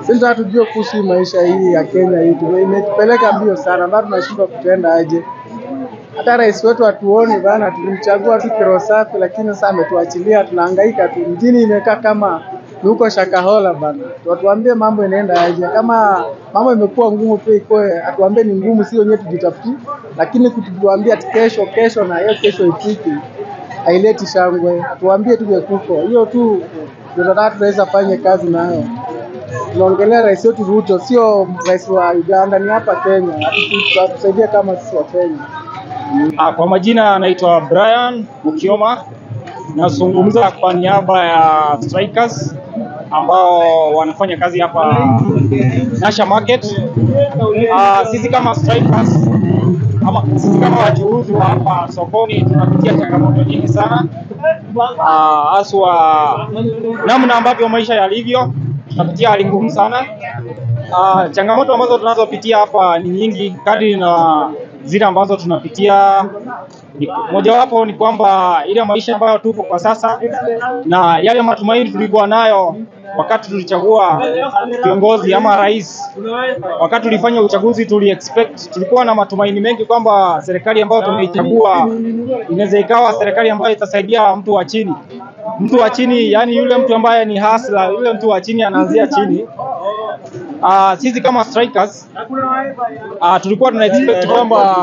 Sisi tunataka tujue kuhusu hii maisha hii ya Kenya hii, tume- imetupeleka mbio sana, bado tunashindwa kutenda aje. Hata rais wetu hatuoni bana, tulimchagua tu kiro safi, lakini sasa ametuachilia, tunahangaika tu. Mjini imekaa kama ni huko Shakahola bana, watuambie mambo inaenda aje. Kama mambo imekuwa ngumu, pia ikoe, atuambie ni ngumu, si wenyewe tujitafutie, lakini kutuambia ati kesho kesho na hiyo kesho ifiki haileti shangwe. Tuambie tuje kuko hiyo tu ndio tunataka tunaweza fanye kazi nayo. Tunaongelea rais wetu Ruto, sio rais wa Uganda, ni hapa Kenya, Atu- atusaidie kama sisi wa Kenya. Ah, Kwa majina anaitwa Brian Mukioma, nazungumza kwa niaba ya strikers ambao wanafanya kazi hapa Nasha Market. Ah, sisi kama strikers ama sisi kama wachuuzi wa hapa sokoni tunapitia changamoto nyingi sana, Ah, haswa namna ambavyo maisha yalivyo, tunapitia hali ngumu sana. Ah, changamoto ambazo tunazopitia hapa ni nyingi kadri na zile ambazo tunapitia. Ni- Mojawapo ni kwamba ile maisha ambayo tupo kwa sasa na yale matumaini tulikuwa nayo wakati tulichagua kiongozi ama rais, wakati tulifanya uchaguzi tuli expect, tulikuwa na matumaini mengi kwamba serikali ambayo tumeichagua inaweza ikawa serikali ambayo itasaidia mtu wa chini, mtu wa chini, yani yule mtu ambaye ni hasla, yule mtu wa chini anaanzia chini. Uh, sisi kama strikers uh, tulikuwa tuna expect kwamba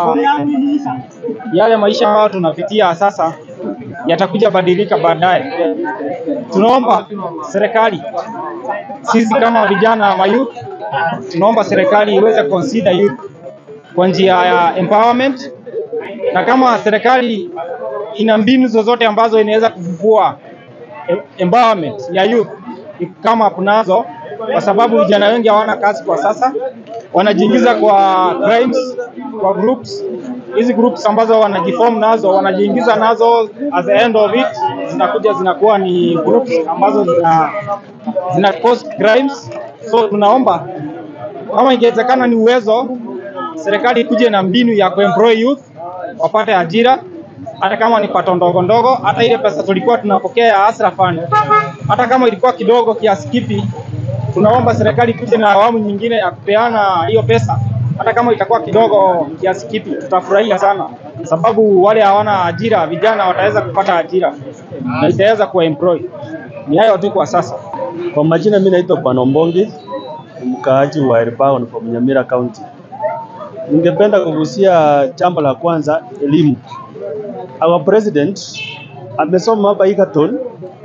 yale maisha ambayo tunapitia sasa yatakuja badilika baadaye. Tunaomba serikali, sisi kama vijana wa youth, tunaomba serikali iweze consider youth kwa njia ya empowerment, na kama serikali ina mbinu zozote ambazo inaweza kufufua em- empowerment ya youth kama kunazo, kwa sababu vijana wengi hawana kazi kwa sasa, wanajiingiza kwa crimes, kwa groups hizi groups ambazo wanajiform nazo, wanajiingiza nazo, at the end of it zinakuja zinakuwa ni groups ambazo zina, zina cause crimes. So tunaomba kama ingewezekana, ni uwezo serikali ikuje na mbinu ya kuemploy youth wapate ajira hata kama ni pato ndogo ndogo, hata ile pesa tulikuwa tunapokea ya Asra Fund, hata kama ilikuwa kidogo kiasi kipi, tunaomba serikali kuja na awamu nyingine ya kupeana hiyo pesa, hata kama itakuwa kidogo kiasi kipi, tutafurahia sana, sababu wale hawana ajira, vijana wataweza kupata ajira na itaweza kuwaemploy. Ni hayo tu kwa sasa. Kwa majina mimi naitwa Bwana Mbongi, ni mkaaji wa Elbagon from Nyamira County. Ningependa kugusia jambo la kwanza, elimu. Our president amesoma hapa Egerton,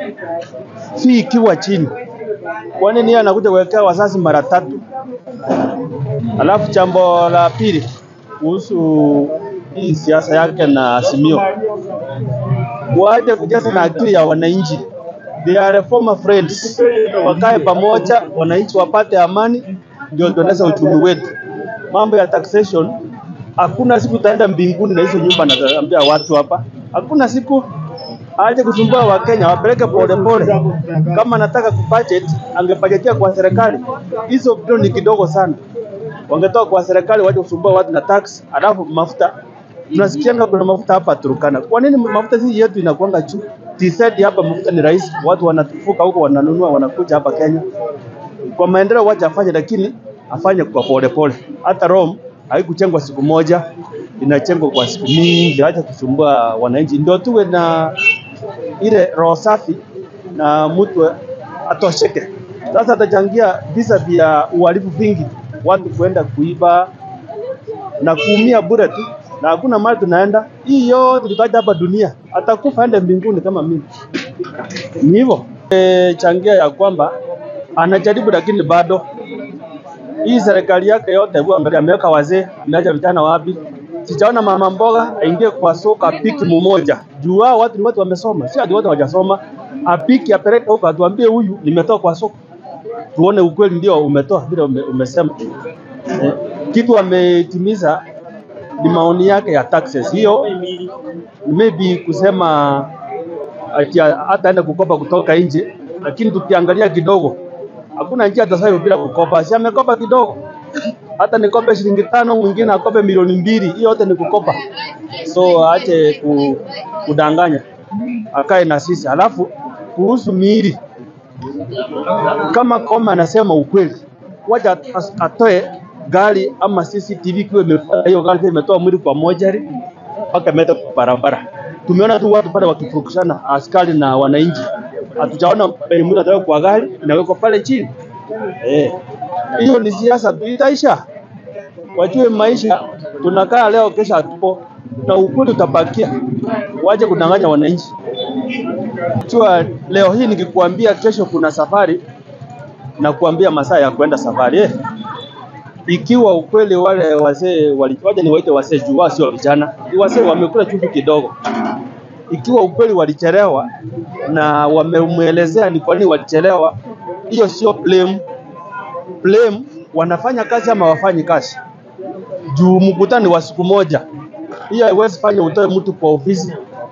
fee ikiwa chini. Kwa nini yeye anakuja kuwekea wazazi mara tatu? Alafu jambo la pili kuhusu hii siasa yake na Azimio, waache kujaza na akili ya wananchi. They are former friends, wakae pamoja, wananchi wapate amani, ndio tuendesha uchumi wetu. Mambo ya taxation, hakuna siku utaenda mbinguni na hizo nyumba naambia watu hapa, hakuna siku aache kusumbua Wakenya, wapeleke polepole. Kama anataka kubudget, angebajetia kwa serikali. Hizo bilioni ni kidogo sana, wangetoa kwa serikali, waje kusumbua watu na tax, alafu mafuta tunasikianga kuna mafuta hapa Turkana. Kwa nini mafuta sisi yetu inakuanga juu? TZ hapa mafuta ni rahisi, watu wanatufuka huko wananunua wanakuja hapa Kenya. Kwa maendeleo wacha afanye, lakini afanye kwa polepole. Hata Rome haikuchengwa siku moja, inachengwa kwa siku mingi. Acha kusumbua wananchi, ndio tuwe na ile roho safi na mtu atosheke. Sasa atachangia visa vya uhalifu vingi, watu kuenda kuiba na kuumia bure tu, na hakuna mahali tunaenda. Hii yote tutaja hapa dunia, atakufa aende mbinguni kama mimi. Ni hivyo e, changia ya kwamba anajaribu, lakini bado hii serikali yake yote, hebu angalia, ameweka wazee, ameacha vijana wapi? Sijaona mama mboga aingie kwa soko apiki mmoja, juu hao watu ni watu wamesoma, si ati watu hawajasoma. Apiki apeleke huko, atuambie huyu nimetoa kwa soko, tuone ukweli ndio umetoa vile ume, umesema eh, kitu ametimiza ni maoni yake ya taxes. Hiyo maybe kusema ati hata aende kukopa kutoka nje, lakini tukiangalia kidogo, hakuna njia atasayo bila kukopa. Si amekopa kidogo, hata nikope shilingi tano, mwingine akope milioni mbili, hiyo yote ni kukopa. So aache ku, kudanganya, akae na sisi. Alafu kuhusu miili, kama Koma anasema ukweli, wacha as- atoe gari ama CCTV ikiwa imefanya hiyo gari pia imetoa mwili kwa mojari mpaka imeleta kwa barabara. Tumeona tu watu pale wakifurukushana askari na wananchi, hatujaona penye mwili atawekwa kwa gari inawekwa pale chini. Eh, hiyo ni siasa tu, itaisha. Wajue maisha tunakaa leo, kesho hatupo, na ukweli utabakia. Waje kudanganya wananchi. Jua leo hii nikikwambia kesho kuna safari na kuambia masaa ya kwenda safari eh. Ikiwa ukweli wale wazee waliwaja, ni waite wazee juu wao sio vijana, ni wazee wamekula chumvi kidogo. Ikiwa ukweli walichelewa na wamemwelezea ni kwa nini walichelewa, hiyo sio blame. Blame wanafanya kazi ama wafanyi kazi, juu mkutano ni wa siku moja. Hiyo haiwezi fanya utoe mtu kwa ofisi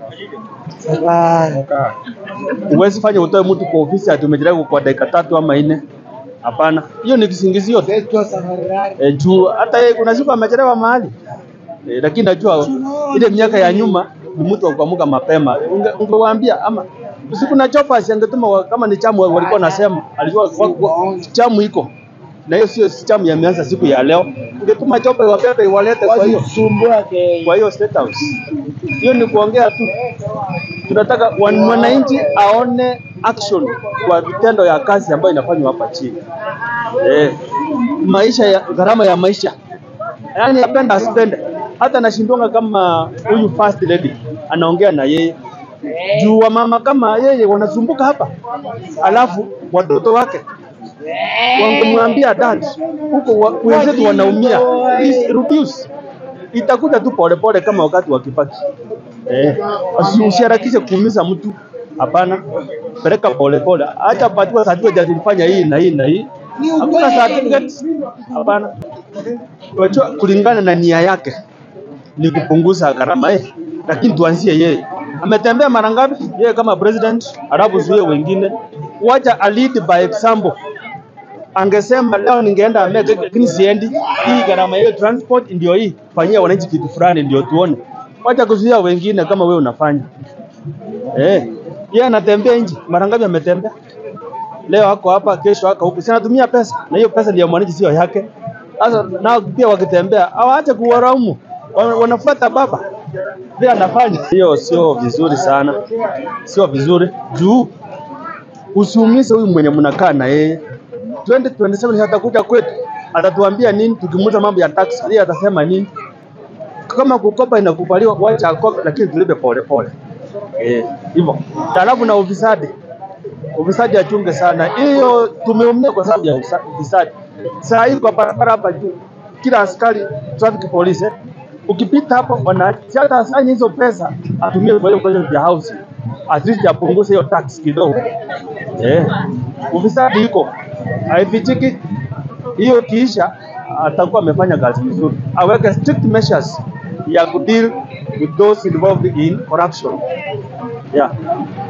Huwezi fanya utoe mtu kwa ofisi ati umechelewa kwa dakika tatu ama nne. Hapana, hiyo ni kisingizio tu. E, juu hata yeye kuna siku amechelewa mahali e, lakini najua ile miaka ya nyuma ni mtu wa kuamka mapema. Unge- Ungewaambia ama usiku na chopa angetuma wa- kama ni chamu walikuwa nasema alijua wa- wa- chamu iko na hiyo sio chamu yameanza siku ya leo. Ungetuma chopa iwabebe iwalete kwa hiyo kwa hiyo state house. Hiyo ni kuongea tu tunataka wan- mwananchi aone action kwa vitendo ya kazi ambayo inafanywa hapa chini. Eh, maisha ya gharama ya maisha, yaani apenda asipende, hata nashindwanga kama huyu first lady anaongea na yeye juu wa mama kama yeye wanasumbuka hapa, alafu watoto wake wangemwambia dad, huko wa- wenzetu wanaumia, please reduce. Itakuja tu polepole kama wakati wa Kibaki. Eh, usi- usiharakishe kuumiza mtu. Hapana, peleka polepole, acha patiwa certificate ati nilifanya hii na hii na hii. Hakuna certificate. Hapana, Wajua, kulingana na nia yake ni kupunguza gharama eh, lakini tuanzie yeye. Ametembea mara ngapi yeye kama president, alafu zuie wengine, wacha a lead by example. Angesema leo ningeenda Amerika lakini siendi, hii gharama hiyo transport ndio hii, fanyia wananchi kitu fulani ndio tuone. Wacha kuzuia wengine kama wewe unafanya. Eh, yeye anatembea nje, mara ngapi ametembea? Leo ako hapa, kesho ako huku, si anatumia pesa, na hiyo pesa ndio mwananchi, sio yake. Sasa nao pia wakitembea hawaache kuwaraumu, Wana- wanafuata baba vile anafanya. Hiyo sio vizuri sana, sio vizuri juu usiumize huyu mwenye mnakaa na yeye. 2027 atakuja kwetu, atatuambia nini? Tukimuuza mambo ya tax, yeye atasema nini? Kama kukopa inakubaliwa, wacha akope, lakini tulipe pole pole. Eh, hivyo. Halafu na ufisadi, ufisadi achunge sana. Hiyo tumeumia kwa sababu ya usa- ufisadi. Saa hii kwa barabara hapa juu, kila askari traffic police eh, ukipita hapo wana si hata asanye hizo pesa atumie kwa hiyo project ya housing, at least apunguze hiyo tax kidogo. Eh, ufisadi iko haifichiki. Hiyo kiisha, atakuwa amefanya kazi vizuri, aweke strict measures ya kudeal with those involved in corruption. Yeah.